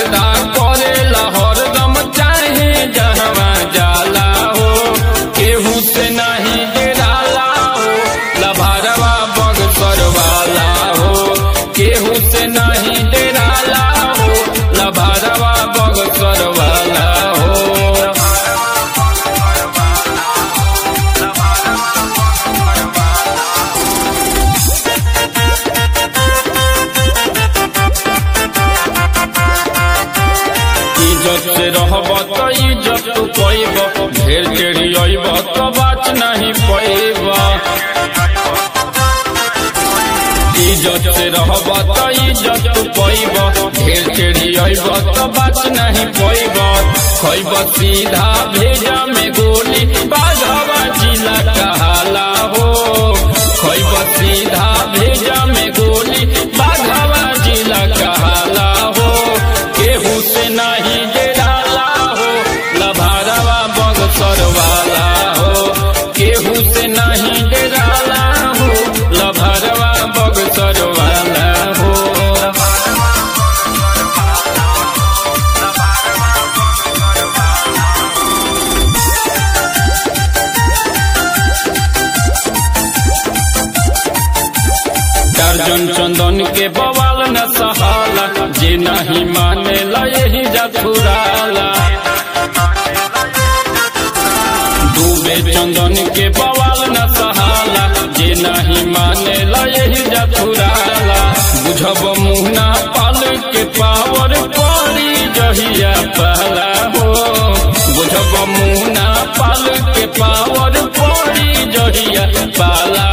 गर्दा करेला हरदम चाहे जहवा जाला हो केहू से नहीं डेराला हो लभारवा बगसर वाला हो केहू से नहीं डेराला हो लभारवा बगसर वाला हो इज्जत से रहब तो इज्जत तू पैब ढेर टेढ़ी अइब तो बात नहीं पैब इज्जत से रहब तो इज्जत तू पैब ढेर टेढ़ी अइब तो बात नहीं पैब खैब सीधा भेजा में गोली बाघवा जिला कहाला हो खैब सीधा भेजा में गोली बाघवा जिला कहाला हो केहू से नहीं डेराला हो लभारवा बगसर वाला हो केहू से नहीं डेराला हो लभारवा बगसर वाला हो दर्जन चंदन के बवाल न सहाला जे नहीं माने ला यही जथुराला डूबे चंदन के बवाल न सहाला जे नहीं माने ला यही जथुराला बुझब मुहना पाल के पावर पड़ी जहिया पहला हो बुझब मुहना पाल के पावर पड़ी जहिया पाला